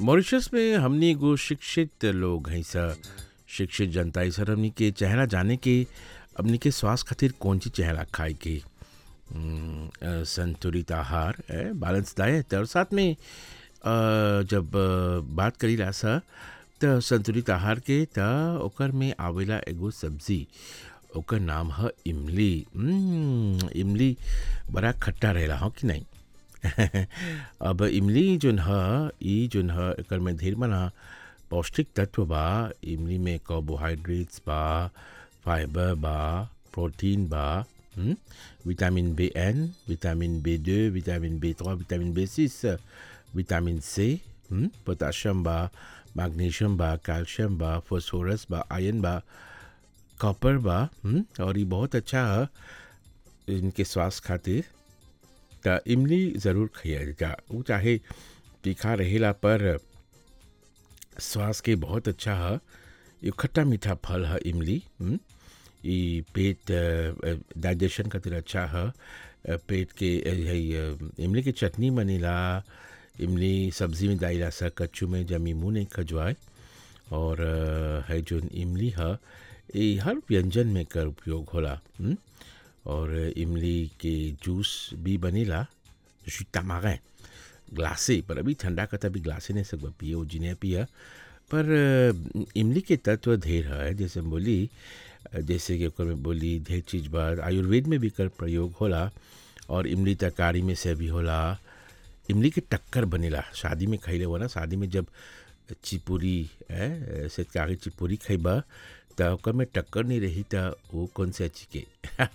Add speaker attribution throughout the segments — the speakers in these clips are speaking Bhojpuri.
Speaker 1: मॉरिशस में हमनी एगो शिक्षित लोग हैं सा शिक्षित जनता है सर हमनी के चेहरा जाने के हमनी के स्वास्थ्य खातिर कौन सी चेहरा खाए के हम्म, अ, संतुलित आहार बैलेंस डाइट और साथ में अ, जब अ, बात करी ला सा त संतुलित आहार के त ओकर में आवेला एगो सब्जी ओकर नाम ह इमली हम्म, इमली बड़ा खट्टा रहेला हो कि नहीं अब इमली जोन ह ई जोन ह एकर में ढेर मना पौष्टिक तत्व बा इमली में कार्बोहाइड्रेट्स बा फाइबर बा प्रोटीन बा हम्म, vitamin B N vitamin B दो vitamin B three vitamin B six vitamin C हम्म, पोटाशियम बा मैग्नीशियम बा कैल्शियम बा फॉस्फोरस बा आयरन बा कॉपर बा हम्म, और ये बहुत अच्छा है इनके स्वास्थ्य खातिर त इमली ज़रूर खाइए जा वो चाहे तीखा रहेला पर स्वास्थ्य के बहुत अच्छा है ये खट्टा मीठा फल है इमली हम्म, ई पेट डाइजेशन खातिर अच्छा है अ, पेट के अ, है अ, इमली की चटनी बनेला इमली सब्जी में डाला सा कच्चू में जमी मुँह नहीं खजवाए और अ, है जो इमली है ये हर व्यंजन में कर उपयोग होला हम्म? और इमली के जूस भी बनेला जो तमागें ग्लासे पर अभी ठंडा का तभी ग्लासे नहीं सकता पिए वो जिन्हें पिया पर अ, इमली के तत्व ढेर है जैसे हम बोली अ, जैसे कि ओकर में बोली ढेर चीज बात आयुर्वेद में भी कर प्रयोग होला और इमली तरकारी में से भी होला इमली के टक्कर बनेला शादी में खैले हो ना शादी में जब चिपुरी है से कागे चिपुरी खैबा त ओकर में टक्कर नहीं रही त वो कौन से अच्छी के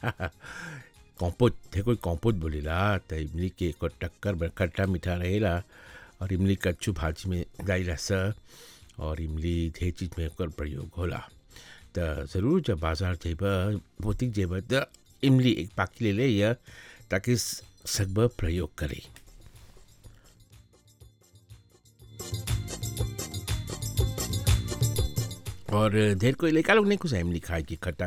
Speaker 1: कॉम्पोज थे कोई कॉम्पोज बोलेला त इमली के एकर टक्कर बड़ खट्टा मीठा रहेला और इमली कच्चू भाजी में डाइला स और इमली ढेर चीज में एकर प्रयोग होला त ज़रूर जब बाजार जेबा भौतिक जेबा त इमली एक पाकी ले ले या ताकि सकब प्रयोग करे और ढेर कोई लड़का लोग नहीं कुछ इमली खाए कि खट्टा